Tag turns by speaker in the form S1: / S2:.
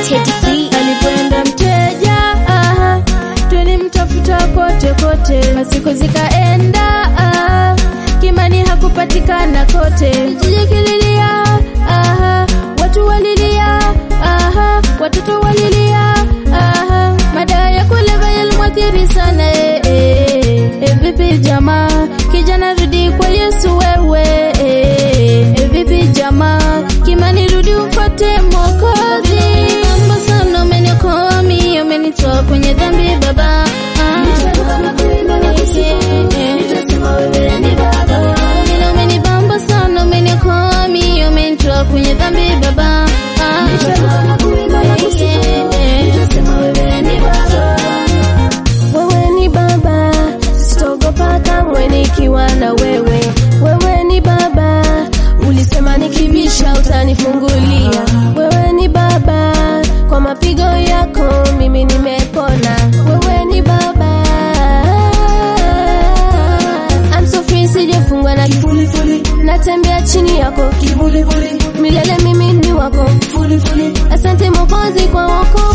S1: Teddy B.
S2: alipoenda mteja aha, tulimtafuta kote kote, masiku zikaenda aha, Kimani hakupatikana kote, kijiji kililia aha, watu walilia aha, watoto walilia aha, madawa ya kulevya yalimwathiri sana eh, eh, eh, vipi jamaa, kijana rudi kwa Yesu wewe eh, eh, vipi jamaa, Kimani rudi ufuate Mwokozi. Mambo sana umeniokoa mimi, umenitoa kwenye dhambi baba Ah. Vile umenibamba sana, umeniokoa mimi, umenitoa kwenye dhambi baba Ah. Wewe ni baba, sitogopa kamwe nikiwa na wewe. Wewe ni baba, ulisema nikibisha utanifungulia. Wewe ni baba, kwa mapigo yako mimi nimepona. Wewe ni baba, I'm so free, sijafungwa na
S3: Fully, fully,
S2: natembea chini yako
S3: fully, fully,
S2: milele, mimi ni wako.
S3: fully, fully.
S2: Asante Mwokozi kwa wokovu